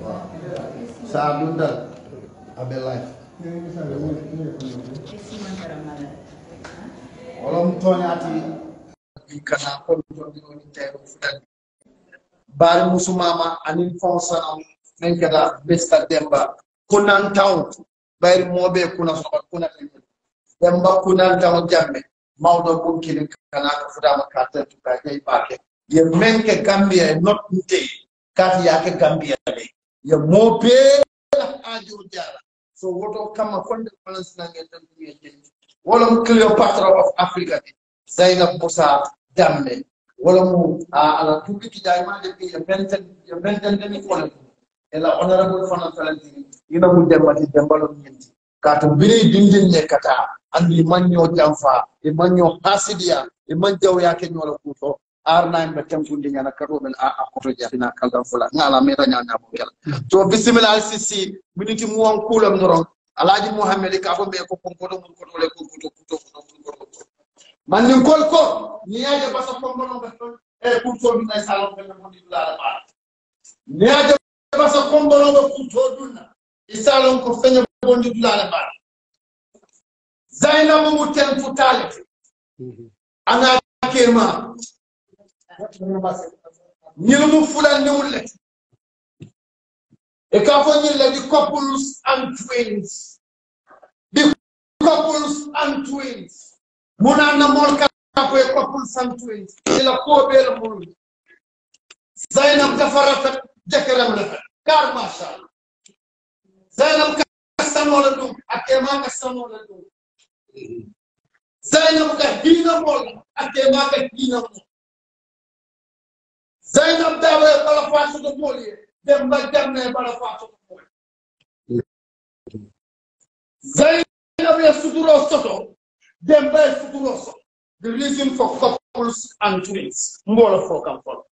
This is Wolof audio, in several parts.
Sa dundal abe life. Olom toñati kana ko jondi woni tero fudan. Bari musumama anin fonsa men kada besta demba kunan taw bayri mobe kuna so kuna demba kunan taw jamme mawdo bun kini kana ko fudama kata tuka kay bake ye menke gambia e not nte kati yake gambia le ye mobe ajo jara so woto kama fonde balance na ngel tan ye jendi wala mu cleopatra of africa de zainab musa dambe wala mu ala tubi ki jayma de bi ye benten ye benten de ni wala ela honorable fana falantini ina mu dembati dembalo nyenti kato biri dindin ne kata andi manyo jamfa e manyo hasidia e manjaw yake nyola kuto arna en betem kundi nyana karo men a akoto jafina kaldan fula ngala mera nyana mo kala to bismillah sisi miniti mu won kulam noron alaji muhammad ka fo be ko konkoto mun ko le ko kuto kuto kuto man ni kol ko ni yaje basa kombono beton e kuto bi nay salon ben mo di la ba ni yaje basa kombono be kuto dunna isalon ko fenya bondi dulala ba zainabu mu ten futalete ana kema ñilu mu fulan ni wulle e ka fo ñille di couples and twins di couples and twins muna na mol ka ko e couples and twins ila ko be la mul zainab dafarata jakaram la kar masha Allah zainab ka sanola dum akema ka sanola dum zainab ka hina mol akema ka hina mol zainab dawe bala faatu do mol ye dem ba jamne bala faatu do mol zainab ya suturo soto dem ba suturo soto the reason for couples and twins mbola fo kam fo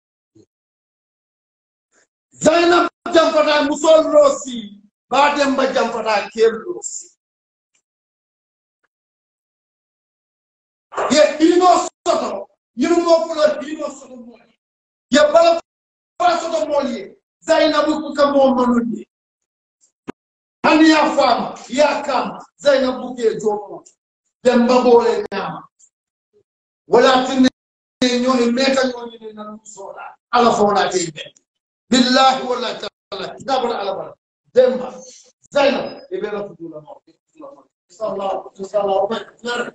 zainab jamfata musol rosi ba dem ba jamfata kel rosi ye hino soto yinu mo fulo hino soto mol ye bala fa soto mol ye zainabu ku ka mo manundi hani ya fama ya kama zainabu ke jomo demba bole nyama wala tinne nyo e meta nyo ni na musola ala fo na te be billahi wala taala dabara ala bara demba zainab e be la futula mo sallallahu sallallahu alaihi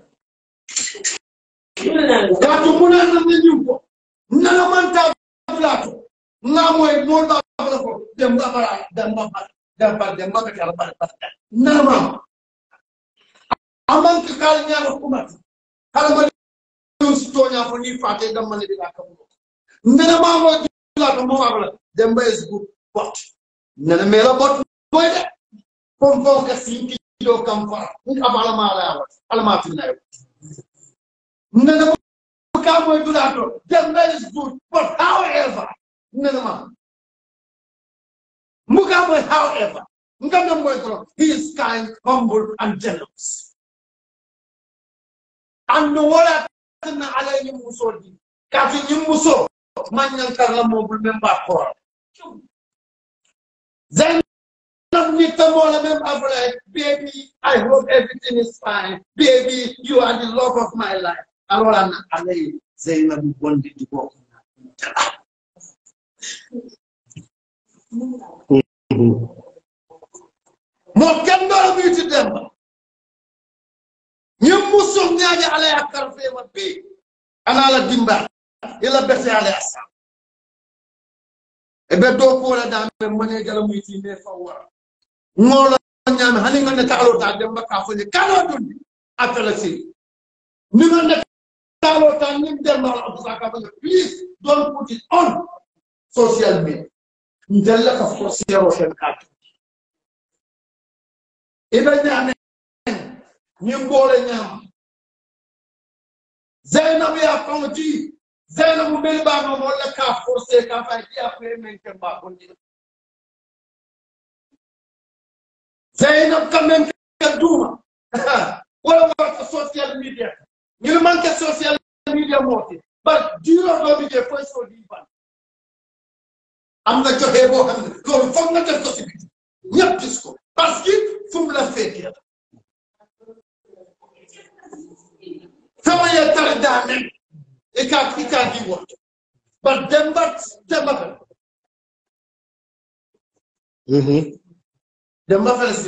kaatu muna na ne nyumpo nana manta plato ngamoy mo ba bala ko demba bara demba bara demba demba ka kala bara bara nama aman ka kal nyaama kuma kala ma yus to nya fo ni fate dam man bi ka ko nana ma mo la ko mo bala demba is good but nana mela bot boy de pom pom ka sinki do kam fa ni abala ma la wa alma tinna yo nana ka mo dula to demba is good but however nana ma Mugabe, however, Mugabe, he is kind, humble, and generous. And wala na alay ni muso di. Kasi ni muso, manyan karla mo member ko. Then Nita Mola member baby, I hope everything is fine. Baby, you are the love of my life. Arola na alay Zainab bondi di ko. mo kendoro ɓiiti demba ñim musom ñaaji ala ya karfema bi ana ala dimba ila bese ala ya sa e ɓe dow kola dame mane jala muyti me fawwara ngolo ñaami hani ngande taalota demba ka foje kano dundi appela si ni ngande taalota nim demba ala abdusaka bane please don't put it on social media ndella ka fosiero hen katu ibe ñaame ñim boole ñaama zainabu ya famati zainabu mbeli ɓama molle ka forcé ka fay ɗiya koye men ke mba bonɗi zainab ka men ke duuma wala warta social media ñil manque social media moote but juro ɗoɓi je foy so ɗi ban am na joxe boo xam ne loolu foog nga def ko men e ka i ka di woto but demba demba fe Mhm. demba fe si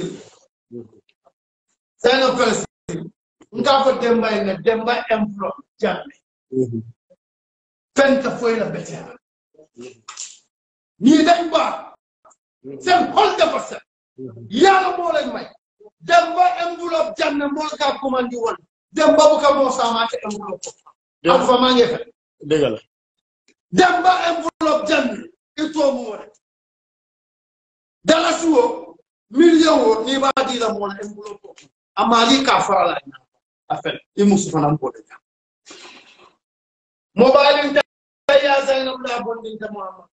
seno fe si nga ko demba ina demba emplo jamme Mhm. fenta foy la betea ni dañ ba sen hol dafa set yàlla moo leen may demba enveloppe janne moo ka commandi woon demba bu ka moo saamaate enveloppe Dem- alpha maa ngi fe dëgg la demba enveloppe janne itoo mu wone dalasi wo million wo ni b'a di la moo la enveloppe o amaali ka fara la ɲa affaire i musu fana b'o de ɲa mobile in ta ya zainab la bondin ta muhammad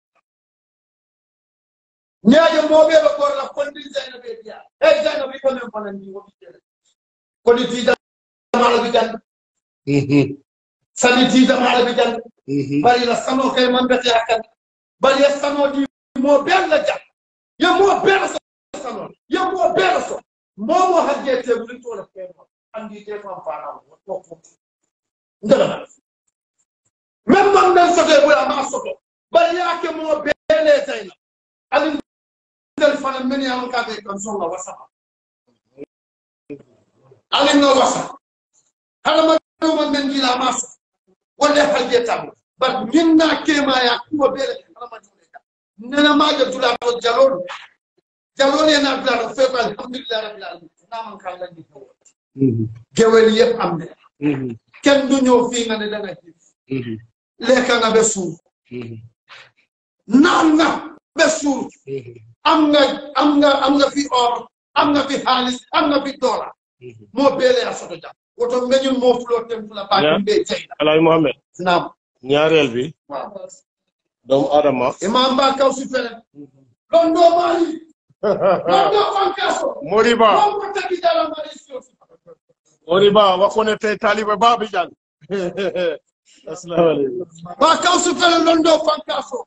ñaaje moɓe ɓe gorla kondi zainab e diya hey zainab i komen fana ni woɓi tere kodi tidamaɗo ɓi jande Mhm. sani tidamaɗo ɓi jande Mhm. bari la sano kay man bete hakkan bari ya sano di mo bella ja ya mo bella so sano ya mo bella so mo mo hajje te buri to la keno andi te fam fana ko ko ndala même man den sote bu ma soto bari ya ke mo belle tayna ali ndel fana men ya ka be kan so la wasa ali no wasa hala ma do man men gila ma so wala hajje tabu bar minna kema ya kuwa bele hala ma dole ka nena ma ga dula to jalol jalol yana dula to fe ko alhamdulillah rabbil alamin na man kan la di ko Mhm. gewel yep am ne Mhm. ken du ñëw fii nga ne da nga xiif Mhm. lekka nga be suur Mhm. naan nga be suur Mhm. am nga am nga am nga fi or am nga fi xaalis am nga fi doola Mhm. moo beele a soto jam woto meñul moo fuloo tem fula baa Yeah. be jeyna Alaaji Mohamed naam ñaareel bi waaw doomu Adama imam ba kaw si fene londo mali londo fankaso Moriba mon ko tagi dala mali siosi Moriba wakone te talibe babi jan Assalamu alaikum ba kaw si fene londo fankaso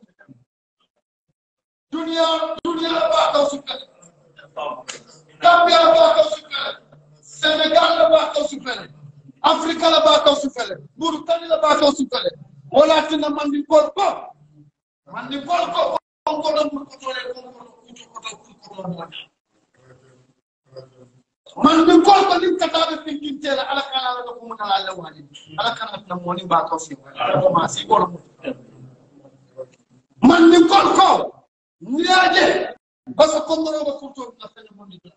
dunia dunia ba kaw si fene Gambia ba kaw si fene Sénégal la ba kaw si fene Afrique la ba kaw si fene Mauritanie la ba kaw si fene wala tina mandi kol ko mandi kol ko ko ko don ko to le ko ko ko ko ko ko man min kol ko nim kataɓe finkintela ala kana ala ko mun ala lewani ala kana na moni ba kaw si ko ma si ko man min kol ko niaje basa ko ngoro ba kurto na fene mon di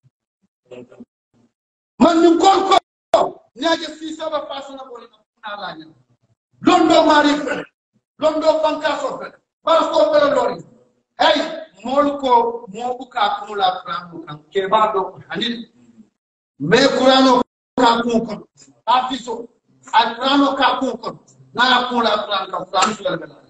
man min kol ko niaje si saba pasana ko na ala nya londo mari fene londo fankaso fene bara ko fene lori hey mol ko mo buka kumula kramu kan ke ba do hanin me kurano ka kun kon afiso a kurano ka kun kon na ya kun la kuran ka kuran su la bela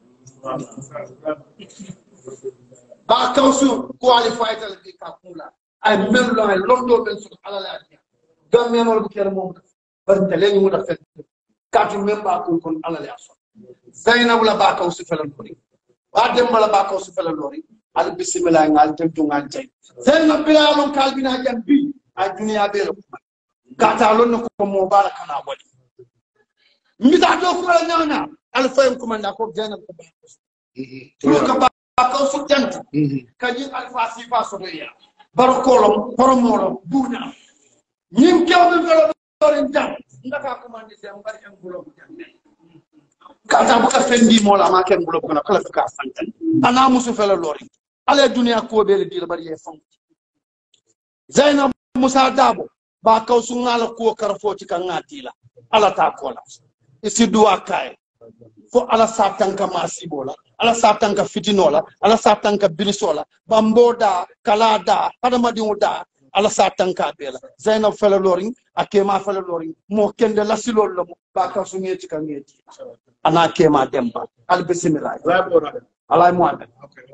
ba kausu qualified al bi ka kun la ay men lo ay londo ben su ala la ya gam men wal bu kere mom bar tele ni mu da fet ka tu men ba kun kon ala la so zainab la ba kausu felan ko ni ba dem la ba kausu felan lori al bismillah ngal tem tu ngal tay zainab bilalon kalbina jan bi a duniya bela kuma gata lonna ko mo bara kana wali mita do ko la nyana al fayim kuma na ko janab ko ba ko ka ba ko su jant kaji al fasi fa so do ya bar kolom poromolo buna nyim kew be velo dorin jam ndaka ko man di dem bari en gulo jam kata bu ka fendi mo la ma ken gulo ko na kala ka santan ana musu fela lori ale duniya ko be le di bari ye fam zainab musa dabo ba kaw su ngala ko karfoti kan ngatila ala ta kola isi duwa kay fo ala satanka masibola ala satanka fitinola ala satanka birisola bamboda kalada hadamadiŋo da ala satanka bela zainab fele lorin a kema fele lorin mo kende lasilol lomo ba kaw su ŋeti kan ŋeti ana kema demba al bisimillah alay muhammad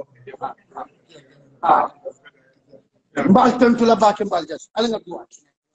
ah mbal tentula bake mbal jas ala nga duwa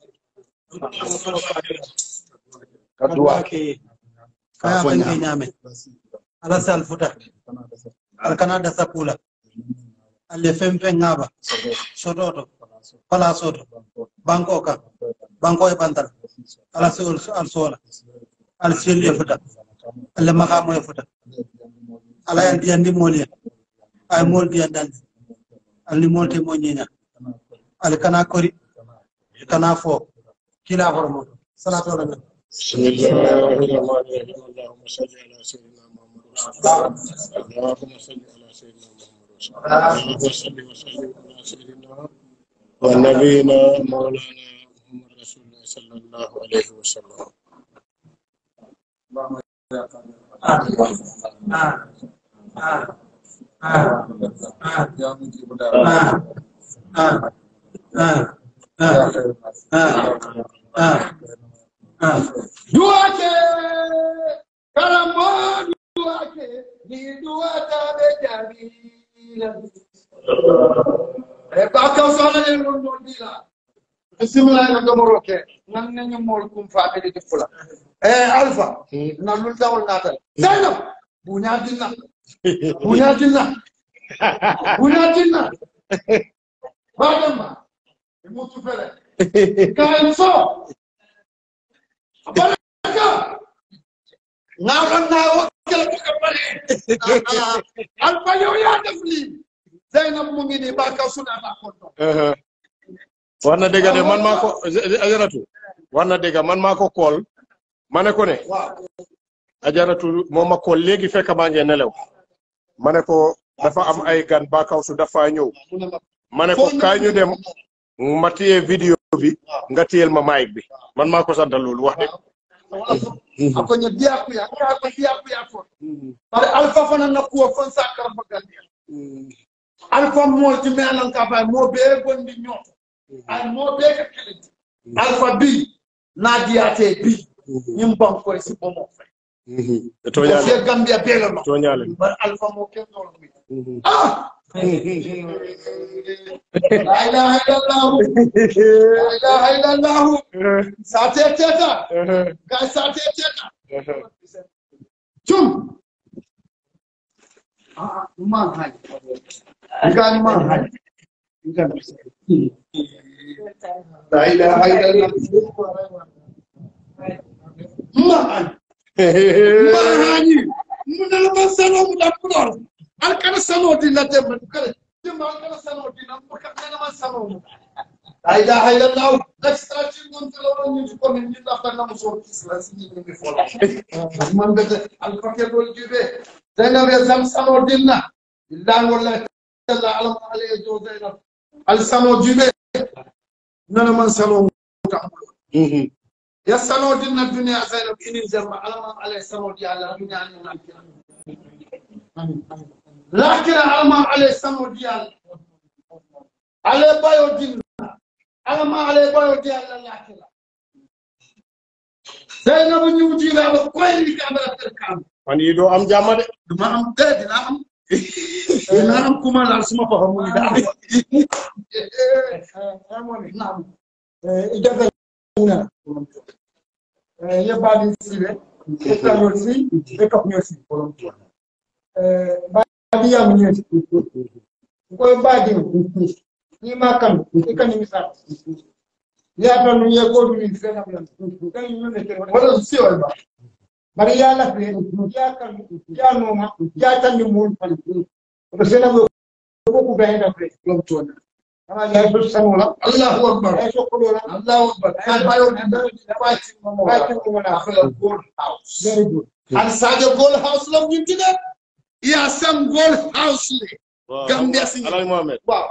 ka duwa ke kaya bange nyame ala sal futa al kana da sapula alle fempe ngaba sototo pala soto banko ka banko e bantal ala sol al sola al sel e futa alle makamo e futa ala yandi yandi moli ay mol di yandandi alni molte mo ñiña al kana kori kana fo kila hormo salatu ala nabi بسم الله الرحمن الرحيم اللهم صل على سيدنا محمد وسلم اللهم صل على سيدنا محمد وسلم اللهم صل وسلم على سيدنا ونبينا مولانا محمد رسول الله صلى الله عليه وسلم duwake karambo duwake ni duwata be jabila e ba ka sala ne non non dila bismillah na gamoro ke nan ne ñu mol kum fa be di fula e alfa na lul dawol natal zainab bunya dinna bunya dinna bunya dinna badama mutu fele kain so baraka ngawran na wakil ko kabare alfa yow ya def lii zainab mu ngi ni ba ka suna ba ko do wax na dëgg de man maa ko ajaratu wax na dëgg man maa ko kool ma ne ko ne waaw ajaratu moo ma kool léegi fekk maa ngi nelew ma ne ko dafa am ay gan baakaw su dafa ñëw mu ne ma ma ne ko kaay ñu dem ma téye vidéo bi nga téyel ma mic bi man maa ko sant loolu wax dëgg ako nya diaku ya ka ko diaku ya ko bare alfa fana na ko fon sakar bagandi alfa mo ti me anan ka ba mo be gondi ñoto ay mo be ka kelenti alfa bi na diate bi ñim ban ko si bomo fe te ko tooñaale fe gambia be la no tooñaale bare alfa mo ken do mi ah la ilaha illallah la ilaha illallah sate teta ga sate teta Cum. Ah, man hai. Bukan man hai. Bukan. La ilaha illallah. Man hai. Man hai. Muna naman sano mo na pulor. Al kana sano din na dem. Kare. Dem al kana sano din na mo ka naman sano mo. La ilaha illallah. Extra chingon telo ni ko ni ni la kana mo so kisla sini ni fola. man bete alfakebol juɓe zainab e sam samo dinna billahi wallahi talla alama alaye jo zainab al samo juɓe nana man salo tambulo ya salo dinna duniya zainab inin jamma alama alaye samo di allah duniya ani lakira lakira alama alaye samo di allah ale bayo dinna alama alaye bayo di allah lakira zainabu ñiwtiilaɓe koyndi kamara ter kam man yi doo am jàmm de duma am de dina am dina am kumalal suma faxa muni da amoni naam i jaga na yebbadi siɓe etañol si e kapñol si badi yamu ñeeti koye badin nima kan i kanimi sa yata nu ye godu ni fena blan kan ñu ne tere wala si wala ba bari ya la fe ya kan ya no ma ya tan ni mun fan ko sena go ko ku bayin da fe lom tona ama ya so sanola allahu akbar ya so ko la allahu akbar ka bayo ni da fati mo fati mo na fa gold house very good al sadio gold house lam ñu tide ya sam gold house le Gambia si Alhaji Mohamed waaw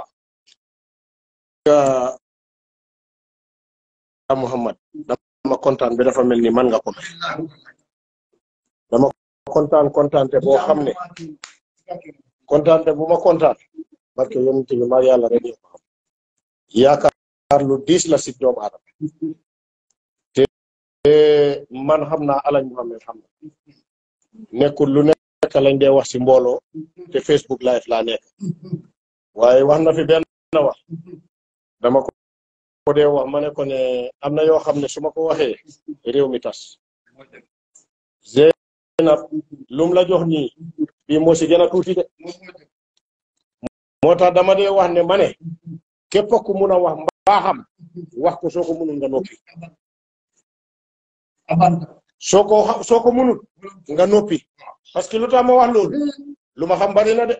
ah Muhammad dama kontaan bi dafa mel ni man nga ko mel dama kontaan kontaante boo xam ne kontaante bu ma kontaan parce que yonent bi maa yàlla rek ñoo ko xam yaakaar lu diis la si doomu aadama te man xam naa Alhaji Mohamed xam na nekkul lu nekk lañ dee wax si mbooloo te Facebook live laa nekk waaye wax na fi benn wax dama ko ko dee wax ma ne ko ne am na yoo xam ne su ma ko waxee réew mi tas Zeynab lum la jox nii bii moo si gën a tuuti de moo tax dama dee wax ne ma ne képp ku mun a wax mbaaxam wax ko soo ko munul nga noppi soo ko soo ko munut nga noppi parce que lu tax ma wax loolu lu ma xam bari na de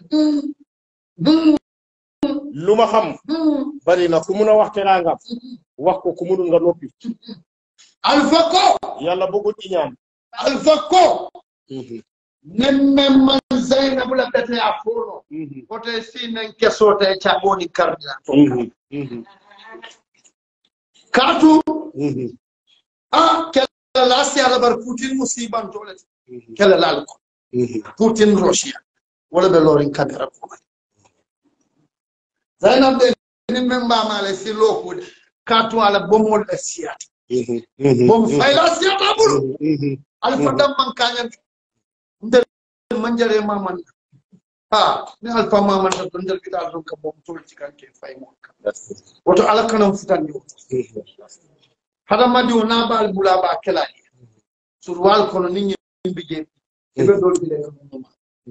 lu ma xam bari na ku mun a wax teraangam wax ko ku munul nga noppi alpha ko yàlla bëggul iñaan alpha ko nemme man zainabu la bete a fono kote si nen kesote caboni kardina katu a kela lasi alabar putin musiban tole kela lal ko putin russia wala be lorin kamera ko zainab de nimme mbamale si lokude katu ala bomol le siyata bom fayla siyata bulu alfa damman kañan nder manjare maman ha ni alfa maman ta to nder giɗa ɗon ka bom tolti kanke fay mon kam woto ala kanam futandi o haɗa madi o nabal bula ba kelani sur wal kono ni ñimɓe jeeɗi eɓe ɗol ɓile ka mumma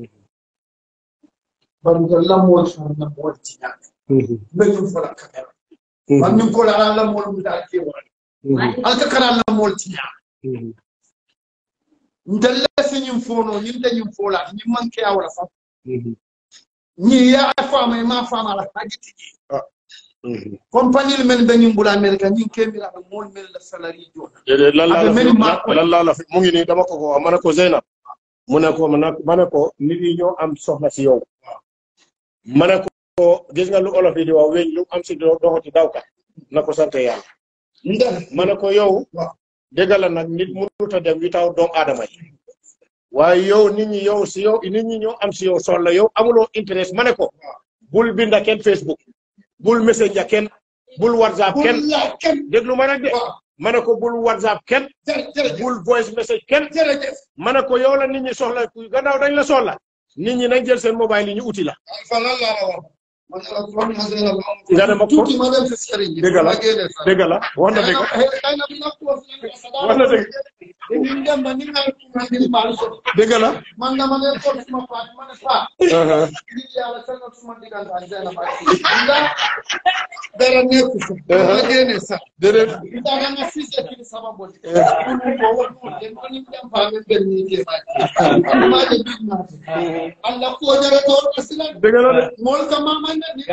barugal lammol sarna woltiñaade ɓeñum fola kamera bannin kola ala lammol mbiɗa kewani alka kara lammol tiñaade ndelle siñum fono ñin dañum folata ñin manque awla fam ñi ya fama ma fama ala haji tigi compagnie men dañum bula america ñin kemiraɓe mol men la salari jona déedéet lan laa la Abe meni fi maa ko- lan laa la fi mu ngi nii dama ko ko wax ma ne ko Zeynab mu ne ko ma ne ma ne ko nit yi ñoo am soxla si yow ma ne ko gis nga lu olof yi di wax weñ lu am si do doxati dawka na ko sant yàlla nde ma ne ko yow waaw dégg la nag nit mënut a dem wi taw doomu aadama yi waaye yow nit ñi yow si yow nit ñi ñoo am si yow soxla yow amuloo intérêt ma ne ko bul binda kenn Facebook bul messenger kenn bul whatsapp kenn bul laaj kenn déglu ma nag de waaw ma ne ko bul whatsapp kenn jërë jërëjëf bul voice message kenn jërëjëf ma ne ko yow la nit ñi soxla gannaaw dañ la soxla nit ñi nañ jël seen mobile yi ñu uti la alfa lan laa la wax man la kon ma zena la nga ne ma ko tuuti ma dem si sëriñ bi dëgg la ma génne sa dëgg la wax na dëgg xëy na bi nag ko fi nekk sa wax na dëgg dañuy dem ba ni ngay tuuma di baal so dëgg la man dama ne ko suma paat ma ne paa nit yàlla seenal suma diggante ak Zeyna Ba ndax dara nekku fi ma génne sax déedéet dara nga fise kini sababu di ko won mo den ko ni dem fa men ben ni ke ma ma de big na Allah ko jare to asila dëgg la de mol ka mama na ni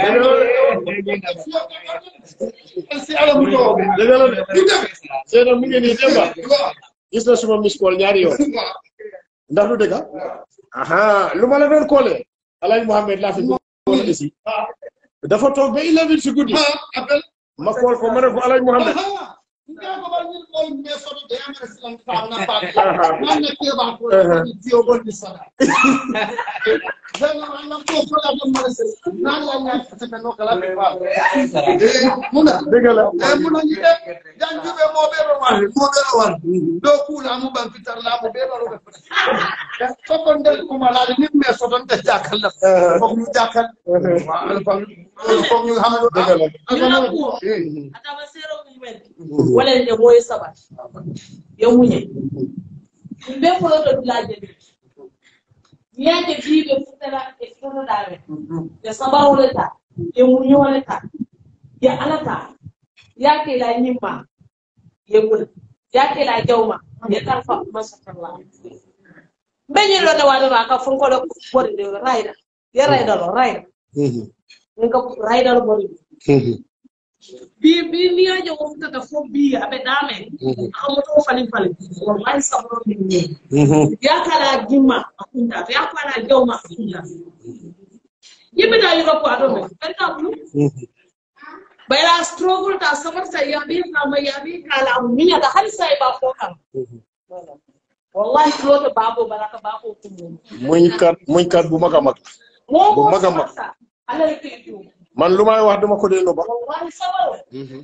si ala mu to dëgg la de Zeynab mu ngi nii Demba gis na suma miss call ñaari yoon ndax lu dëgg aha lu ma la doon koolee Alaaji Mohamed laa fi bëggoon ici dafa toog ba 11 si guddi appel ma kool ko ma ne ko Alaaji Mohamed Nda ko bal ni ko me so de am silan ta na pa man ne ke ba ko ni tiyo gol ni sada zana Allah ko ko la do mala se na la nya ta ta no kala be ba muna dëgg la e muna ni de jan jube mo be ro wal mo be ro wal do ku la mu ban fitar la mo be ro be so ko ndel ko mala ni me so don te jakal la ko ñu jakal wa alfa ko ñu hamalo dëgg la ataba sero mumen wala nde moye sabat yo muñe ɓe foloto dulaje ɗi miyaje biɓe futara e futoɗaɓe ɓe sabaroleta ye muñoleta ye alata yakela ñimma ye muna yakela jawma ye tarfa masatallah ɓeñilloɗe waɗema ka fonkole ɓorde rayda ye raydalo rayda nga raydalo ɓorde bi bi niyaje woftata fo bi aɓe ɗamen amoto falin falin wallahi sabro ni yakala gimma a kunta to yakala jawma a kunta yimɓeta europe aɗo men ɓerka bulu ɓayla struggle ta sabarta yaɓi kama yaɓi kala miñata hay sa e ba fo kam wallahi loto babo baraka babo kumo muñ kat muñ kat bu mag a mag mo Bu mag a mag. ala ke jum man lu may wax dama ko dee no ba wallahi sabaro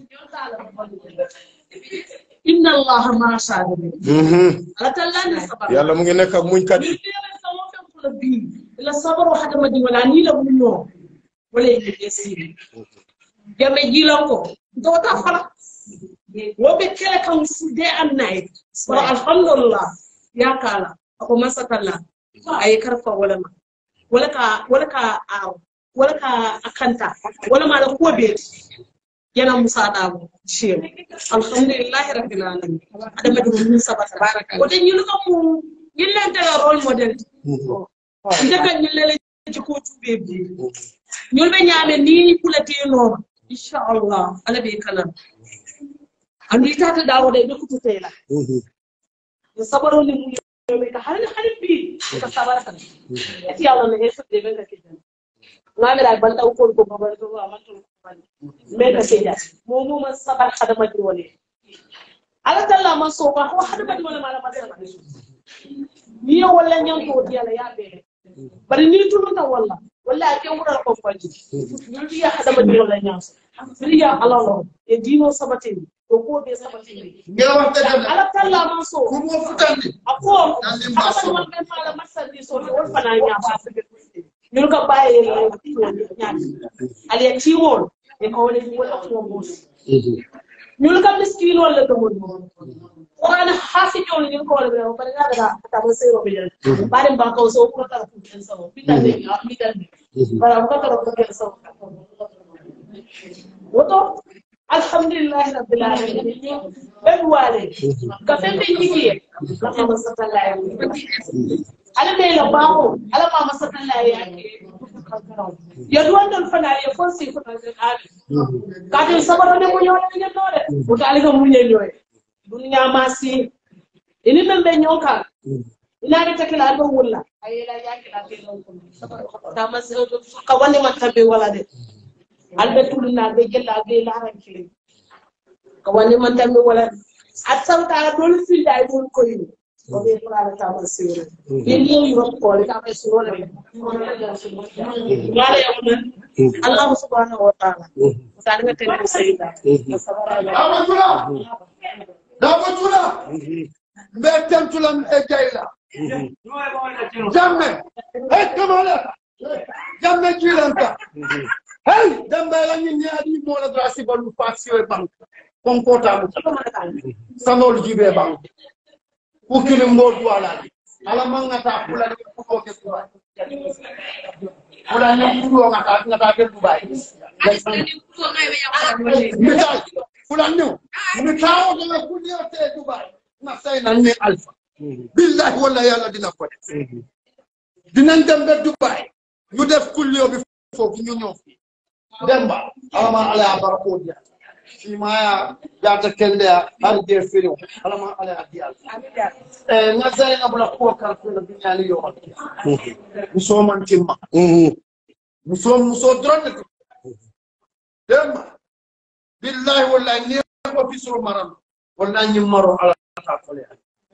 inna allaha ma sabirin ala tallani sabaro yàlla mu ngi nekk ak muñ kat yi Niliona sama fen kula bi ila sabaro hada madi wala ni la munyo wala yake yesiri jambe jilanko to ta fala wobe kele kan fu day and night so alhamdulillah ya kala ako masakalla ay karfa wala ma wala ka wala ka aw wala ka akanta wala ma la ko be yana musa dabo shehu alhamdulillahi rabbil alamin adama di mun sabata baraka o den ñulu ko mu ñillente la role model ndeka ñillele ci ko tube bi ñul be ñaame ni kulati no inshallah ala be kalam andu itata dawo de be kututela yo sabaro ni mu yobe ka halin halin bi ka sabara kan ati yalla ne hesu de be ka kidan ngame da banta ko ko babal ko amantu me ka seja mo mo man sabar hadama di woni ala talla man so ko hadama di woni mala masala ni yo wala nyam to di ala ya be bari ni tunu ta wala wala ke wura ko faji ni ya hadama di wala nyam ni ya ala lo e dino sabatin ko ko be sabatin ngela waxta dem ala talla man so ku mo futandi ako Nandi mbaso. haka man ben mala masandi so wol fana nya ba ñun ko bàyyi ñaati ali ya tiwol e ko wala ni wala ko mo ñun ka miskin wala to mo qur'an hafi ñol ñun ko wala be bari na daga ta ba sero be jere bari ba ko so ko ta ko en so bi tan ni mi tan ni bara ko ta ko en so woto alhamdulillah rabbil alamin ben wale ka fembe ñigiye la ma sallallahu ala ɓe la baako ala mama satalla yake yo duwandol fana ye fon si fotaen aali katen sabarone muñoole ñennode woto aliga muñeñoye ɗum ñamasi ini men ɓe ñonkan inaari takila ɗo wulla a yela yakila tama ka wandeman tabe wala de alɓe tuluna ɓe jella ɓe larankili ka wandeman tabe wala de a sawtara ɗol filda e ɗon koyni oɓe fulana tama sere ɓen yewi rokkole kama surole wala yawna allahu subhanahu wa taala taɗaga tene seyda damatula damatula mbe tentula mbe jayla jamme hey kamala jamme jilanta hey dambela ñin ñaadi mola dra sibalu fasio e banque konkotamu sanol jibe banque ukini mbor duwalani ala mangata fulani kutoke dubai fulani kudo ngata ngata ke dubai misal fulani new mi tawo dana kudio te dubai na say nan ne alpha billahi walla yalla dina ko def dinañ dem ba dubai ñu def kulliyo bi foofu ñu ñëw fi demba alama ala ya barako dia fi maya jata kende har je firiw alama ala ya dial eh na zay na bula ko kar fi na binyali yo muso man timma muso muso drone ko demba billahi wallahi ni ko fi suru maram wallahi ni maro ala ta ko le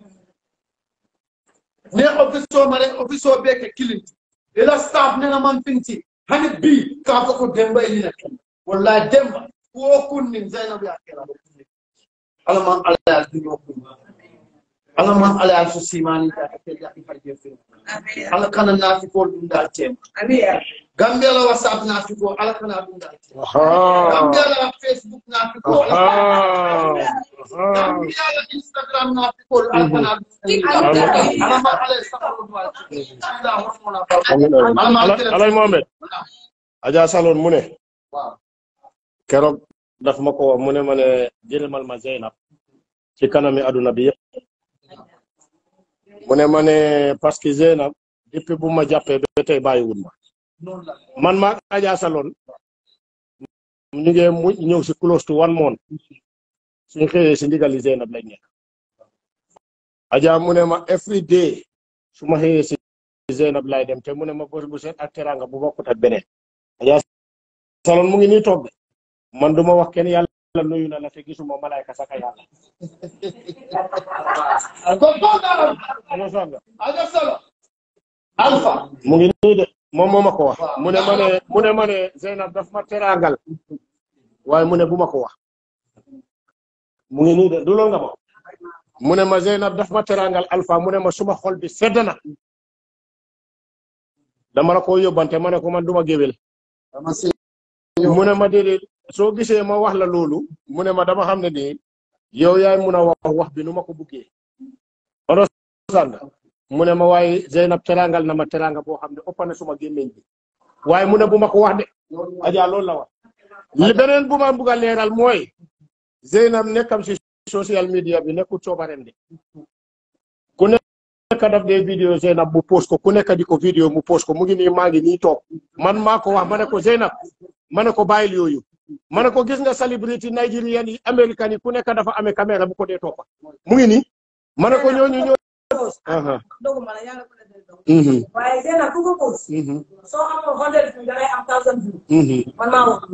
ne office mare office be ke kilinti ila staff ne na man pinti hani bi ka ko demba ina wallahi demba ko kunnin zainab ya kira ala man ala ya dunyo kun ala man ala ya su simani da ake da ifarje fi ala kana na fi ko dun da tem gambia la whatsapp na fi ko ala kana dun da tem gambia la facebook na fi ko ala gambia la instagram na fi ko ala kana dun da tem ala man ala ya sakaro do ala hormona ba ala man alay mohamed aja salon mu ne waaw keroog daf ma ko wax mu ne ma ne jëlmal ma Zeynab ci kanami aduna bi yëpp mu ne ma ne parce que Zeynab depuis bu ma jàppee ba tey bàyyiwul ma noonu la man maa Adja Salon ñu ngi mu ñëw si close to one month suñ xëyee si ndigali Zeynab lañ nekk Adja mu ne ma every day su ma xëyee si Zeynab lay dem te mu ne ma bés bu set ak teranga bu bokkut ak beneen Adja Salon mu ngi nii toog de man duma wax kenn yàlla nuyu na la te gisuma malayka saka yàlla ko ko daram Ano sax nga Aja Salo Alpha mu ngi nii de moom moo ma ko wax mu ne ma ne mu ne ma ne Zeynab daf ma teraangal waaye mu ne bu ma ko wax mu ngi nii de du loolu nga ma wax mu ne ma Zeynab daf ma teraangal Alpha mu ne ma suma xol bi sedd na dama la ko yóbbante ma ne ko man duma géwél dama si mu ne ma déedéet soo gisee ma wax la loolu mu ne ma dama xam ne nii yow yaay mun a wax wax bi nu ma ko buggee understand mu ne ma waaye Zeynab teraangal na ma teraanga boo xam ne ëpp na suma gémmiñ bi waaye mu ne bu ma ko wax de Adja loolu la wax li beneen bu ma bugg a leeral mooy Zeynab nekkam si social media bi nekkul coobareem de ku nekk daf dee vidéo Zeynab mu post ko ku nekk di ko vidéo mu post ko mu ngi nii maa ngi nii toog man maa ko wax ma ne ko Zeynab ma ne ko bàyyil yooyu ma ne ko gis nga célébrité nigérian yi américain yi ku nekk dafa amee caméra bu ko dee toppa mu ngi nii ma ne ko ñooñu ñoo aha doguma la yàlla ko defee dog mhm waaye Zeynab ku ko post mhm soo amoon hundred views dangay am thousand views mhm man maa wax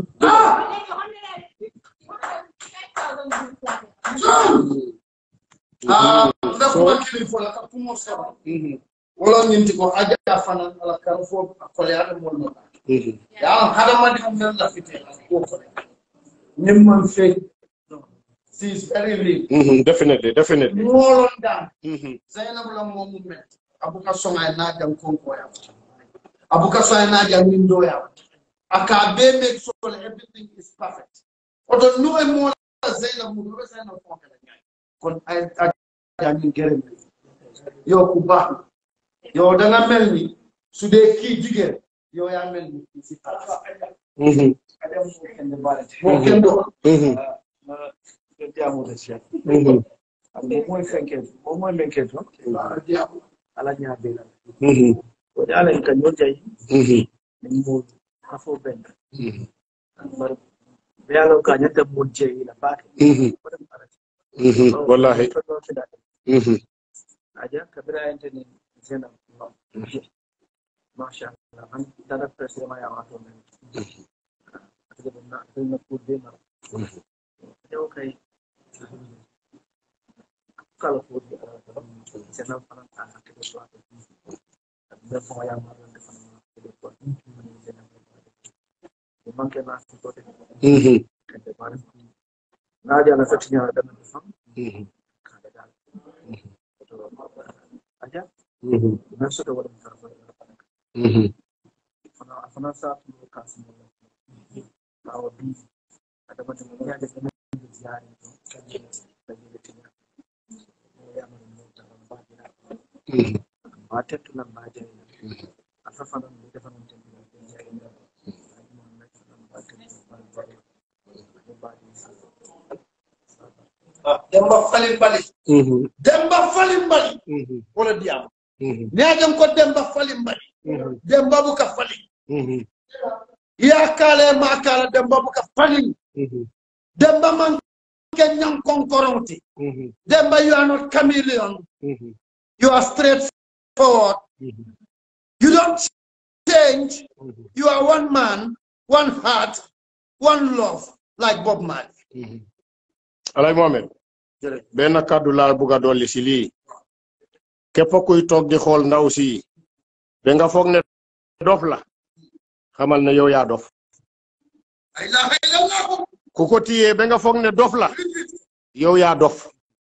ah ndakuba kilifo la ka kumo saba mhm wala ñinti ko aja fana ala kan fo akole ada mo no mhm ya hada madi mo la fite ko ko nim man fe she is very real mhm definitely definitely molon dan mhm zainab la mo mu met abuka songa na jam kon ko ya abuka songa na jam min do ya aka be make sure everything is perfect oto nu e mo zainab mu do zainab ko kala kon ay ay min gërëm yow ku baax yow da nga mel ni su dee kii jigéen yow yaa mel ni kii si xalaat mhm moo kenn do mhm jamude cheikh mhm ande moy fenke mo moy menke to ala ñaabela mhm woni ala en kañum jayi mhm min mo kafo ben mhm bar be ala ka ñanta mo jeyi la baake mhm wadan arati mhm wallahi mhm aja kabira ente ni zena masha Allah an dara presse ma ya wato men ade na ade na ko de na yow kay kala ko di zena fana ta ke do wato da mo ya ma do fana ke do ko zena ko manke na ko de mhm kende bare na ja na fatinya da na fam mhm kada da aja mhm na so da wannan karfa mhm fana fana sa mu kasu mu ka wa bi ada mata mu ya da kana da ziyari to kan da da da tinya ya mu mu ta ba da mhm ba ta tunan ba da a fafana mu da fana da ya yi da mu na ba ta ba ba ba demba falin bali mhm demba falin bali mhm wala diyam mhm neejem ko demba falin bali mhm demba bu ka falin mhm ya kale ma kala demba bu ka falin mhm demba man ken nyang konkoronti mhm demba you are not chameleon mhm you are straightforward mhm you don't change mhm you are one man one heart one love like bob marley mhm alay mohamed benn kàddu laa bugg a dolli si lii képp kuy toog di xool ndaw si ba nga foog ne dof la xamal ne yow yaa dof la ilaha illallah ku ko tiyee ba nga foog ne dof la yow yaa dof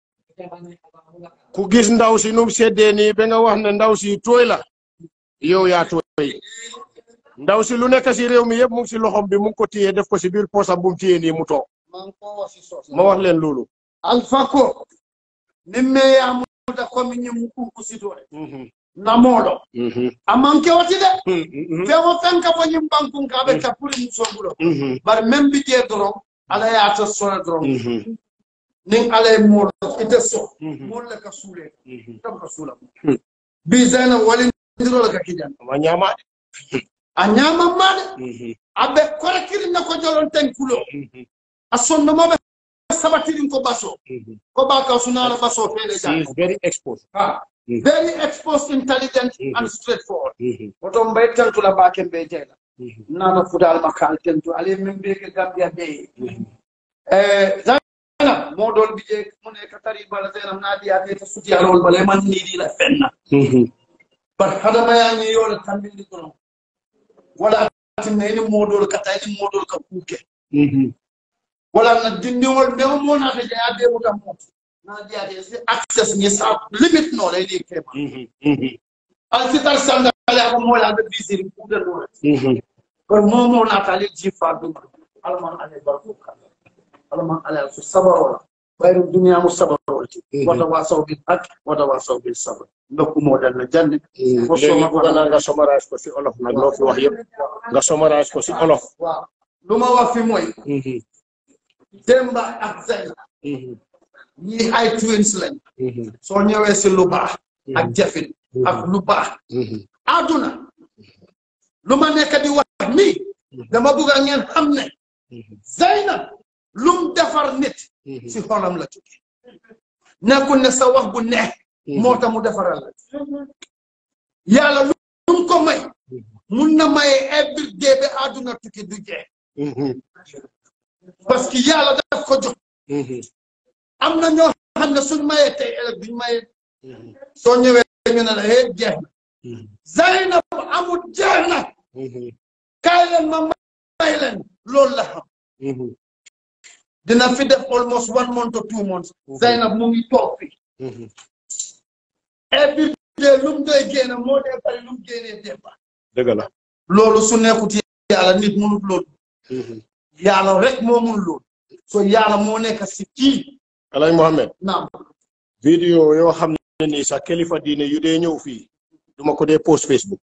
ku gis ndaw si num seddee nii ba nga wax ne ndaw si tooy la yow yaa tooy ndaw si lu nekk si réew mi yëpp mu ngi si loxom bi mu ngi ko tiyee def ko si biir poosam bu mu tiyee nii mu toog man ko wasi sos ma wax leen loolu alpha ko nimme yamuda komi ñimmu kunkusitore Mhm, namoɗo mhm, amanke wati de mhm, fewo fenka fo ñim bankun kaɓe kappuri musobuɗo mhm, bar même bijee doron ala yata sona doron mhm, nin ala e moɗo ite so mhm, molle ka suule mhm. tam ka suula Hmm. bi zeyna walindirole ka kijan ma ñaama a ñamammaɗe Mhm, aɓe kore kirinna ko jolon ten kulo mhm, a sonnomoɓe sabatirin ko baso mhm. ko ba ka sunala baso fele She jang is very exposed. ha Mhm. very exposed intelligent Mhm. and straightforward Mhm, oto mbay tentula baken ɓe jeyla mhm, nana fudal makal tentu ale min mbiyeke gambia ɓe mhm. Eh, zainab moɗol mbije mune ka tari bala zainab naadiyate ta sutiyalol bala man niɗila fenna Mhm, bat hadamayañi yole tambindi kono wala tinna ini moɗol kata ini moɗol ka kuuke mhm, wala na dindiŋol ɓeŋo monata je a ɓemuta moto naadiyate si access ñi sa limite nola ini kema mhm, mhm, alsitar sandale ako mola aɓe visiri kuuɗenole mhm. kono momo nata ale jifa ɗuma alaman ale barkuka alaman ale so sabarola ɓayru duniya mo sabarolti Mhm. wata wasaw bil haq wata wasaw bil sabr ndokkumoɗen no jande ko léegi soma bëgg naa nga summarize ko si olof nag loo fi wax yëpp nga summarize ko si olof waaw lu ma wax fi mooy Demba ak Zeyna ñii ay twins lañ soo ñëwee si lu baax ak jafin ak lu baax àdduna lu ma nekk di wax nii dama bugg a ngeen xam ne Zeyna lum defar nit si xolam la jóge nekkul ne sa wax bu neex moo tax mu defaral la yàlla lum ko may mun na maye every day ba àdduna tukki du jeex parce que yàlla daf ko jox am na ñoo xam ne suñ mayee tey ëllëg duñ mayee soo ñëwee ñu ne la hee jeex na Zaynab amul jeex na kaay leen ma may leen loolu la xam dina fi def almost one month or two months Zaynab mu ngi toog fi every day lu mu doy génne moo dee bari lu mu génnee démba dëgg la loolu su nekkut yàlla nit munut loolu yàlla rek moo mun loolu so yàlla moo nekk si kii Alay Mohamed naam vidéo yoo xam ne nii sax kilifa diine yu dee ñëw fii duma ko dee post Facebook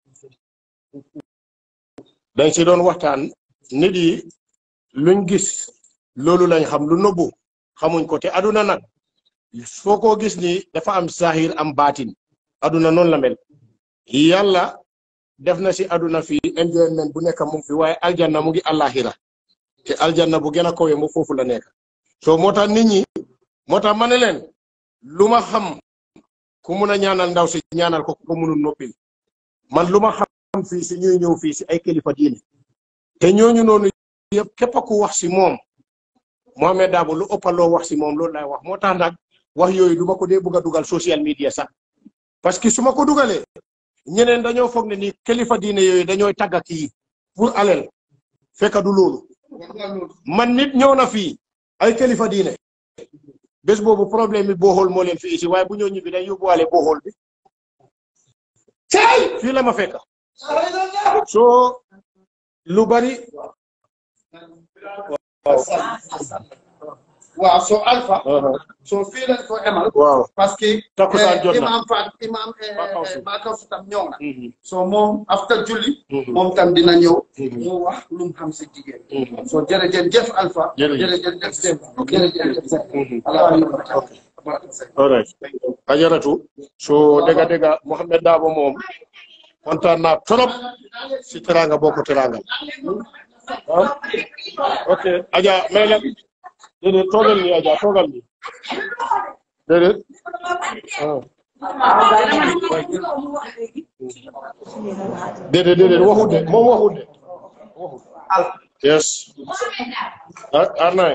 dañ si doon waxtaan nit yi luñ gis loolu lañ xam lu nëbbu xamuñ ko te aduna nag foo ko gis ni dafa am zahir am baatin aduna noonu la mel yàlla def na si aduna fii enjoyment bu nekk mu ngi fi waaye aljanna mu ngi àllaaxira te aljanna bu gën a kawe mu foofu la nekk so moo tax nit ñi moo tax ma ne leen lu ma xam ku mun a ñaanal ndaw si ñaanal ko ko munul noppil man lu ma xam fii si ñuy ñëw fii si ay kilifa diine te ñooñu noonu yëpp képp ku wax si moom Mohamed Dabo lu ëpp loo wax si moom loolu lay wax moo tax nag wax yooyu du ma ko dee bëgg a dugal social media sax parce que su ma ko dugalee ñeneen dañoo foog ne ni kilifa diine yooyu dañooy tàgga kii pour alel fekk du loolu man nit ñëw na fii ay kilifa diine bés boobu problème bi booxool moo leen fi isi waaye bu ñëw ñibbi dañ yóbbuwaale booxool bi cay fii la ma fekk soo lu bari waaw so alpha so fii lañ ko emal waaw parce que Takkusaan jot na. imam Fat imam Bakawsu. Bakawsu tam ñëw na so moom after julli moom tam dina ñëw mu wax lu mu xam si jigéen so jërëjëf jëf alpha Jërëjëf. jërëjëf jëf jërëjëf jëf ala all right ajaratu so dëgga dëgga Mohamed Dabo moom kontaan naa trop si teranga bokk teranga ah ok aja may la déedéet toogal ni aja toogal ni déedéet ah déedéet déedéet waxut de moom waxut de waxut yes ah arnaay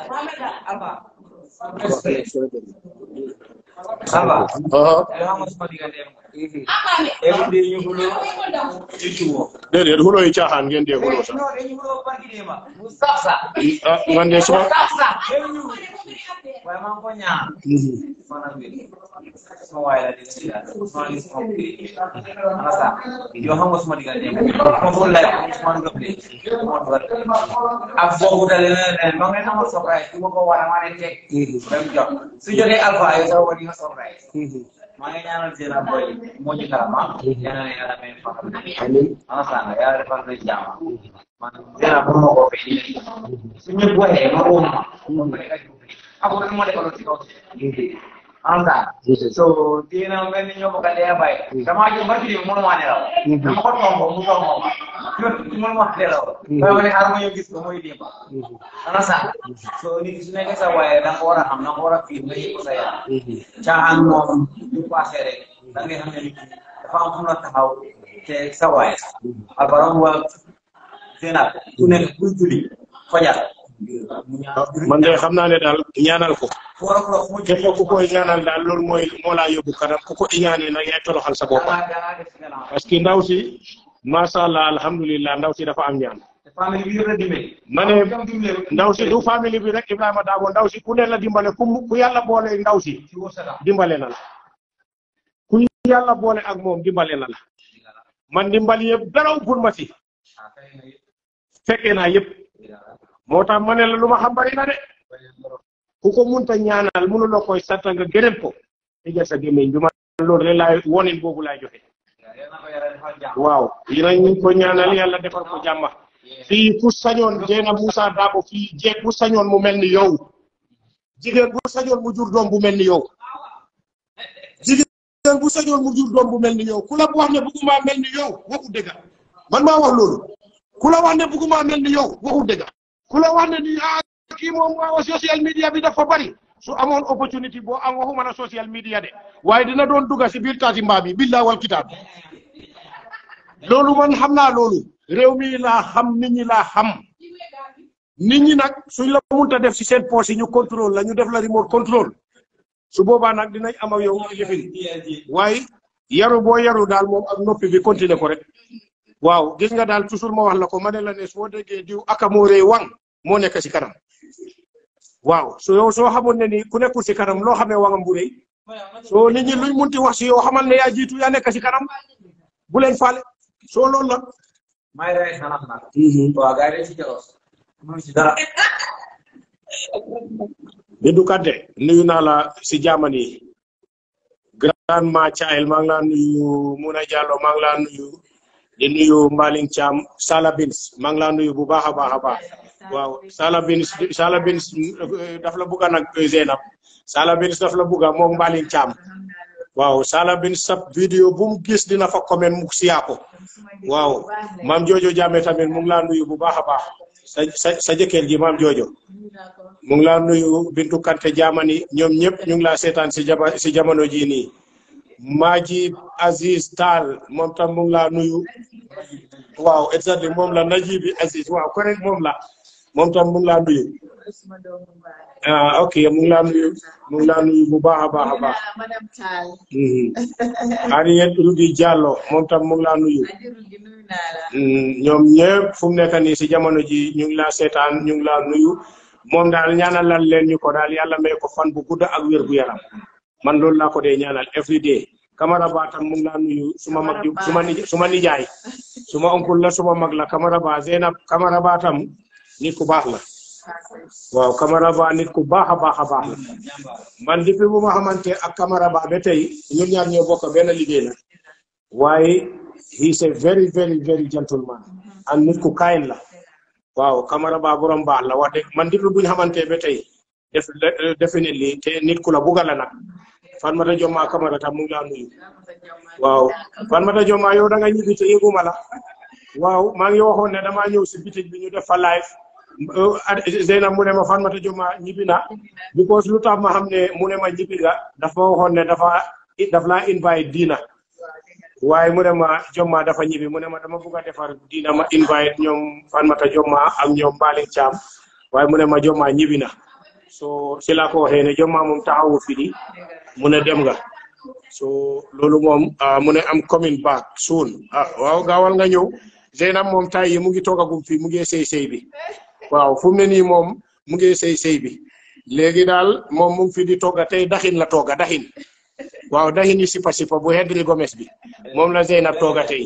Alba, aha elhamo sama diggante every day ñu xulo YouTube. déedéet xuloo yi caaxaan ngeen dee xuloo sax No, dañu xulo barki dema. Mu sax sax. ah man de suma Sax sax. Dañu waaye maa ngi ko ñaan. Maanaam bi sama waay la dégg nga sama ngi sama bi. Ana sax yow xam nga sama diggante ma ko lay sama nga play. Ma dugal. Ak boobu dale na leen ma ngeen amal surprise bu ma ko war a maa ne teg. Dem jox. Su jotee alpha yow sa wadi nga surprise. maa ngi ñaanal seen boy moo ñu karama yàlla na yàlla may fa ana sanga yàlla defal na jaama man seen bu ma ko fay su ñëpp waxee ma woo ma ako kan mo defal ci kaw ana sanga so dina mel ni ñoo ko ka dee bay dama ju barki di mënu ma nelaw dama ko tombo mu tombo ma mënu ma nelaw waaye ma ne xaar ma ñëw gis ko muy dimba ana sanga so nit su nekkee sa waaye da nga war a xam da nga war a fiir nga yëg ko sa yaram caaxaan moom du passé rek da ngay xam ne nit ki dafa am fu mu la taxaw te sa waay albaram wa Zeynab ku nekk kuy julli fajar mu ñaan man de xam naa ne daal ñaanal ko foro foro fu mu képp ku koy ñaanal daal loolu mooy moo laa yóbbu kanam ku ko iñaanee nag yaay toroxal sa bopp dangaa dangaa def si gannaaw parce que ndaw si macha allah alhamdulilah ndaw si dafa am ñaan te famille bi yëpp la dimbali ma ne jom dimbali ndaw si du famille bi rek Ibrahima Dabo ndaw si ku ne la dimbale ku mu- ku yàlla boole ndaw si ci wërsëgam dimbale na la ku yàlla boole ak moom dimbale na la man dimbali yëpp daraw pour ma si ah kay na yëpp fekkee naa yëpp moo tax ma ne la lu ma xam bari na de ku ko munta ñaanal mënuloo koy sant nga gërëm ko tëjal sa gémmiñ bi ma loolu rek laay wonin boobu laay joxe yal na ko yàlla defal jàmm waaw dinañ ko ñaanal yàlla defal ko jàmma fii ku sañoon Jeena Moussa Dabo fii jeeg bu sañoon mu mel ni yow jigéen bu sañoon mu jur doom bu mel ni yow jigéen bu sañoon mu jur doom bu mel ni yow ku la wax ne bëgguma mel ni yow waxu dëgg man maa wax loolu ku la wax ne bëgguma mel ni yow waxu dëgg ku la wax ne ni ah kii moom waaw social media bi dafa bari su amoon opportunité boo am waxuma na social media de waaye dina doon dugga si biir taati mbaa bi billaa wal kitaab loolu man xam naa loolu réew mi laa xam nit ñi laa xam nit ñi nag suñ la munta def si seen poche yi ñu contrôle la ñu def la remote contrôle su boobaa nag dinañ am ak yow lifin waaye yaru boo yaru daal moom ak noppi bi continuer ko rek waaw gis nga daal toujours ma wax la ko ma ne la ne soo déggee diw aka moo rëy wang moo nekk si kanam waaw so yow soo xamoon ne ni ku nekkul si kanam loo xamee wangam bu rëy soo nit ñi luñ munti wax si yow xamal ne yaa jiitu yaa nekk si kanam bu leen faale soo loolu la. may day xanaa nag. waaw gars yi dañ si jaros. mënuñ si dara. Bintu Kante nuyu naa la si Germany grand ma Thiael maa ngi laa nuyu Muna Jallo maa ngi laa nuyu di nuyu Mbaling Thiam Sala Bins maa ngi laa nuyu bu baax a baax a baax waaw Sala Bins Sala Bins daf la bugga nag Zeynab Sala Bins daf la bugga moom Mbaling Thiam waaw Sala Bins sa vidéo bu mu gis dina fa comment mu siyaa ko waaw maam Jojo Jammeh tamit mu ngi laa nuyu bu baax a baax sa sa sa jëkkër ji maam Jojo mu ngi laa nuyu Bintu Kante Jamani ñoom ñëpp ñu ngi laa seetaan si jaba si jamono jii nii Maji Aziz Tall moom tam mu ngi laa nuyu waaw exactement moom la Najibi Aziz waaw correct moom la moom tam mu ngi laa nuyu ah ok mu ngi laa nuyu mu ngi laa nuyu bu baax a baax a baax madame Tall Harriet Rudi Diallo moom tam mu ngi laa nuyu ajiru gi nuyu naa la ñoom ñëpp fu mu nekk nii si jamono ji ñu ngi laa seetaan ñu ngi laa nuyu moom daal ñaanalal leen ñu ko daal yàlla may ko fan bu gudda ak wér gu yaram man loolu laa ko dee ñaanal every day Camara Ba tam mu ngi laa nuyu suma mag ju suma nij suma nijaay suma oncle la suma mag la Camara Ba Zeynab Camara Ba tam nit ku baax la waaw Camara Ba nit ku baax a baax a baax la man depuis bu ma xamante ak Camara Ba ba tey ñun ñaar ñoo bokk benn liggéey la waaye he is a very very very gentleman and nit ku kain la waaw Camara Ba borom baax la wax dëgg man depuis bu ñu xamante ba tey def definitely te nit ku la bugal la nag Fatmata Joma Camara tam mu ngi laa nuyu waaw Fatmata Joma yow da nga ñibbi te yëguma la waaw maa ngi waxoon ne damaa ñëw si bitig bi ñu def fa live Zeynab mu ne ma Fatmata Joma ñibbi na because lu tax ma xam ne mu ne ma ñibbi nga dafa waxoon ne dafa daf laa invite diina waaye mu ne ma Joma dafa ñibbi mu ne ma dama bugg a defar diina ma invite ñoom Fatmata Joma ak ñoom Mbaling Thiam waaye mu ne ma Joma ñibbi na so si laa ko waxee ne Joma moom taxawu fi di mu ne dem nga so loolu moom mu ne am coming back soon ah waaw gaawal nga ñëw Zeynab moom tay yi mu ngi toogagum fii mu ngi sëy sëy bi waaw fu mu ne nii moom mu ngi sëy sëy bi léegi daal moom mu ngi fi di togga tey daxin la togga daxin waaw daxin yi sipa sipa bu Henry Gomez bi moom la Zeynab togga tey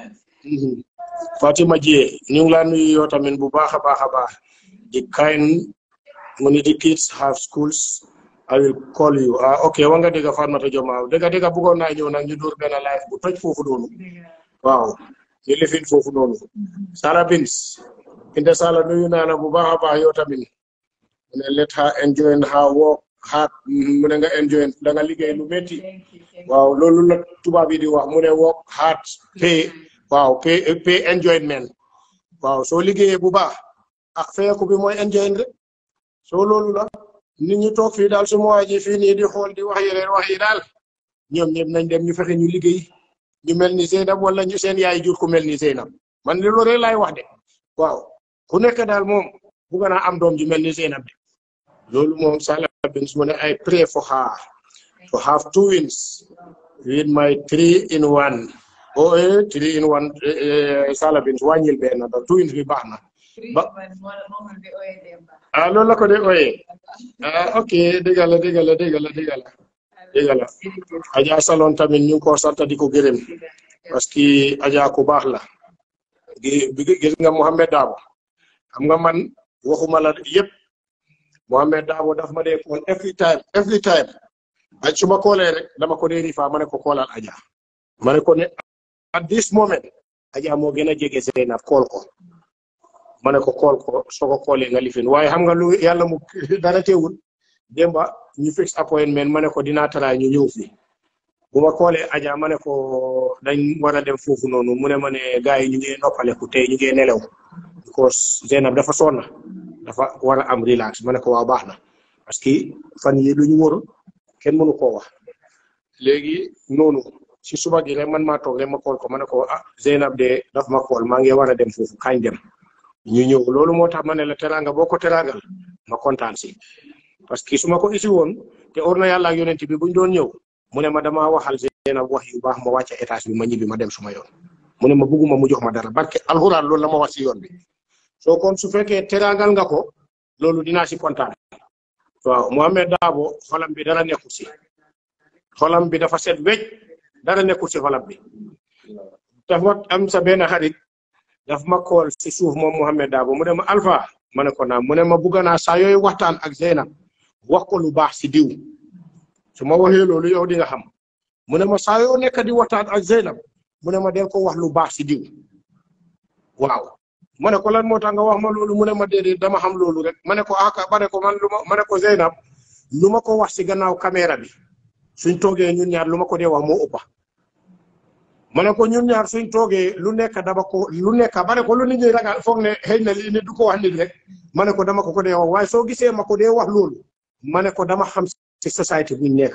Fatima Jie ñu ngi laa nuyu yow tamit bu baax a baax a baax di kind mu ni di kids have schools I will call you ah ok wa nga dégg Fatmata Joma dégg dégg bëggoon naa ñëw nag ñu dóor benn live bu toj foofu noonu waaw ñu lifin foofu noonu Sala Bins Kinte Sala nuyu naa la bu baax a baax yow tamit mu ne let her enjoy her work hard mu ne nga enjoy da nga liggéey lu métti waaw loolu la tubaab yi di wax mu ne work hard pay waaw pay pay enjoyment waaw soo liggéeyee bu baax ak feeku bi mooy enjoy rek soo loolu la nit ñi toog fii daal su ma waajee fii nii di xool di wax yeneen wax yi daal ñoom ñëpp nañ dem ñu fexe ñu liggéey ñu mel ni Zeynab wala ñu seen yaay jur ku mel ni Zeynab man li loolu rek laay wax de waaw ku nekk daal moom bugg naa am doom ju mel ni Zeynab de loolu moom Sala Bins mu ne I pray for her to have two wins with my three in one oh eh three in one Sala Bins wàññil benn ba two wins bi baax na ba ah loolu la ko de ooyee ah ok dégg la dégg la dégg la dégg la dégg la Adja Salon tamit ñu ngi ko sant di ko gërëm parce que Adja ku baax la gi gis nga Mohamed Dabo xam nga man waxuma la yëpp Mohamed Dabo daf ma dee kool every time every time ak su ma koolee rek dama ko dee rifa ma ne ko koolal Adja ma ne ko ne at this moment Adja moo gën a jege Zeynab kool ko ma ne ko kool ko soo ko koolee nga lifin waaye xam nga lu yàlla mu dara teewul démba ñu fix appointment ma ne ko dinaa taraay ñu ñëw fi bu ma koolee aja ma ne ko dañ war a dem foofu noonu mu ne ma ne gars yi ñu ngi noppaleku tey ñu ngi nelew because Zeynab dafa sonna dafa war a am relax ma ne ko waaw baax na parce que fan yi lu ñu wóor kenn mënu koo wax léegi noonu si suba gi rek man maa toog rek ma kool ko ma ne ko ah Zeynab de daf ma kool maa ngi war a dem foofu kañ dem ñu ñëw loolu moo tax ma ne la teraanga boo ko teraagal ma kontaan si parce que su ma ko isi woon te or na yàlla ak yonent bi buñ doon ñëw mu ne ma damaa waxal Zeynab wax yu baax ma wàcce étage bi ma ñibbi ma dem suma yoon mu ne ma bugguma mu jox ma dara barke alxuraan loolu la ma wax si yoon bi soo kon su fekkee teraagal nga ko loolu dinaa si kontaan waaw Mohamed Dabo xolam bi dara nekkul si xolam bi dafa set wecc dara nekkul si xolam bi dafa am sa benn xarit daf ma kool si suuf moom Mohamed Dabo mu ne ma Alpha ma ne ko naam mu ne ma bugga naa saa yooyu waxtaan ak Zeynab wax ko lu baax si diw su ma waxee loolu yow di nga xam mu ne ma saa yoo nekk di waxtaan ak Zeynab mu ne ma del ko wax lu baax si diw waaw ma ne ko lan moo tax nga wax ma loolu mu ne ma déedéet dama xam loolu rek ma ne ko aka ma ne ko man lu ma ma ne ko Zeynab lu ma ko wax si gannaaw caméra bi suñ toogee ñun ñaar lu ma ko dee wax moo ëppa ma ne ko ñun ñaar suñ toogee lu nekk dama ko lu nekk ma ne ko lu nit ñi ragal foog ne xëy na lii nit du ko wax nit rek ma ne ko dama ko ko dee wax waaye soo gisee ma ko dee wax loolu ma ne ko dama xam ci société buñ nekk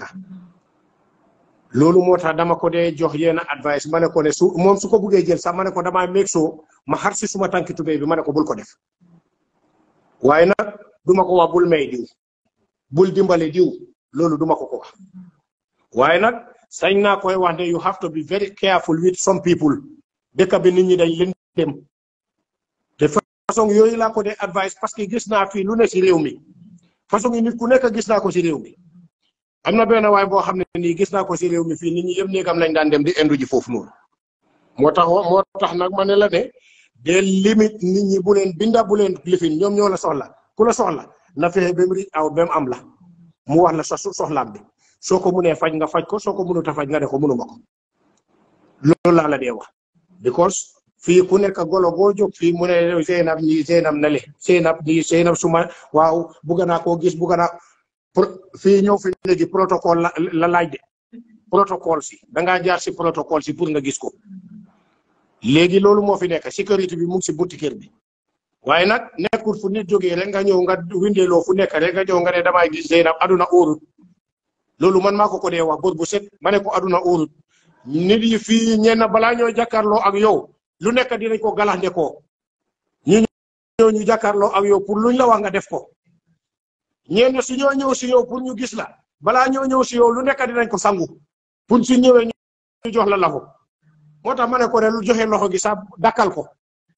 loolu moo tax dama ko dee jox yenn advice ma ne ko ne su moom su ko buggee jël sax ma ne ko damaa meeg soo ma xar si suma tànki tubéy bi ma ne ko bul ko def waaye nag duma ko wax bul may diw bul dimbale diw loolu duma ko ko wax waaye nag sañ naa koy wax ne you have to be very careful with some people dëkk bi nit ñi dañ leen dem te façon yooyu laa ko dee advice parce que gis naa fii lu ne si réew mi façon yi nit ku nekk gis naa ko si réew mi am na benn waay boo xam ne nii gis naa ko si réew mi fii nit ñi yëpp néegam lañ daan dem di indu ji foofu noonu moo tax moo tax nag ma ne la ne des limite nit ñi bu leen binda bu leen lifin ñoom ñoo la soxla ku la soxla na fexe ba mu ri aw ba mu am la mu wax la sa soxlaam bi soo ko munee faj nga faj ko soo ko mënut a faj nga ne ko mënuma ko loolu laa la dee wax because fii ku nekk golo boo jóg fii mu ne Zeynab ñii Zeynab na le Zeynab ñii Zeynab suma waaw bugga naa koo gis bugga naa fii ñëw fi léegi protocole la la laaj de protocole si da ngaa jaar si protocole si pour nga gis ko léegi loolu moo fi nekk sécurité bi mu ngi si bunti kër bi waaye nag nekkul fu nit jógee rek nga ñëw nga windeeloo fu nekk rek nga ñëw nga ne damay gis Zeynab aduna óorut loolu man maa ko ko dee wax bor bu set ma ne ko aduna óorut nit yi fii ñenn balaa ñoo jàkkaarloo ak yow lu nekk dinañ ko galaxnde ko ñi ñëw ñu jàkkaarloo ak yow pour luñ la wax nga def ko ñenn su ñoo ñëw si yow pour ñu gis la balaa ñoo ñëw si yow lu nekk dinañ ko sangu pour su ñëwee ñu jox la loxo moo tax ma ne ko ne lu joxe loxo gi sax dakkal ko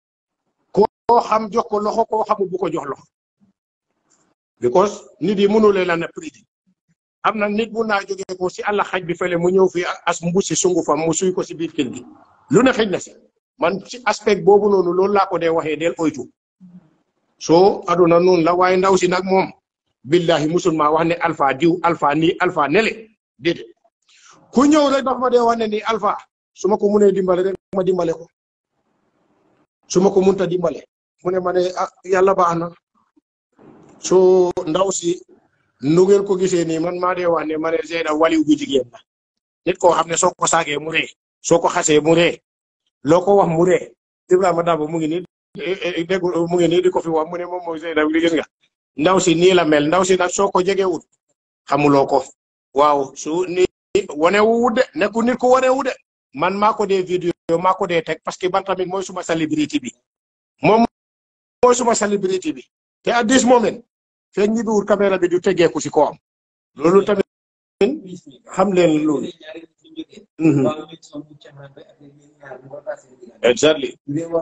koo xam jox ko loxo koo xamul bu ko jox loxo because nit yi mënu leen a ne prix am na nit mun naa jógee ko si àll xaj bi fële mu ñëw fi as mbu si sungu fam mu suy ko si biir kër gi lu ne xëj na si man si aspect boobu noonu loolu laa ko dee waxee del oytu soo aduna noonu la waaye ndaw si nag moom billahi musulma wax ne alpha diw alpha nii alpha nele déedéet ku ñëw rek dafa ma dee wax ne nii alpha su ma ko munee dimbale rek ma dimbale ko su ma ko munta dimbale mu ne ma ne ah yàlla baax na soo ndaw si nu ngeen ko gisee nii man maa dee wax ne ma ne Zeynab waliw bu jigéen la nit koo xam ne soo ko saagee mu ree soo ko xasee mu ree loo ko wax mu ree Ibrahima Dabo mu ngi nii dégg mu ngi nii di ko fi wax mu ne moom mooy Zeynab li gis nga ndaw si nii la mel ndaw si nag soo ko jegewut xamuloo ko waaw su ni wane wu de nekku nit ko wane wu de man maa ko dee vidéo maa ko dee teg parce que ban tamit mooy suma célébrité bi moom mooy suma célébrité bi te at this moment feeg ñi biwul caméra bi du tegeeku si kawam loolu tamit xam leen loolu exactly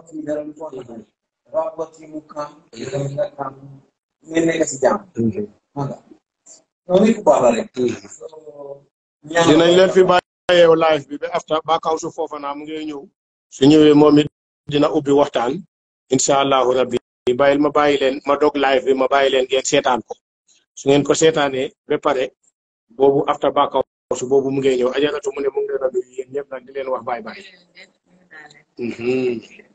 dinañ leen fi bàyyeew live bi ba after ba kaw su foofa naa mu ngi ñëw su ñëwee moom it dina ubbi waxtaan incha allahu rabbi bàyyil ma bàyyi leen ma dog live bi ma bàyyi leen ngeen seetaan ko su ngeen ko seetaanee ba pare boobu after ba kaw su boobu mu ngi ñëw ajaratu mu ne mu ngi leen a nuyu yéen ñëpp nag di leen wax bye bye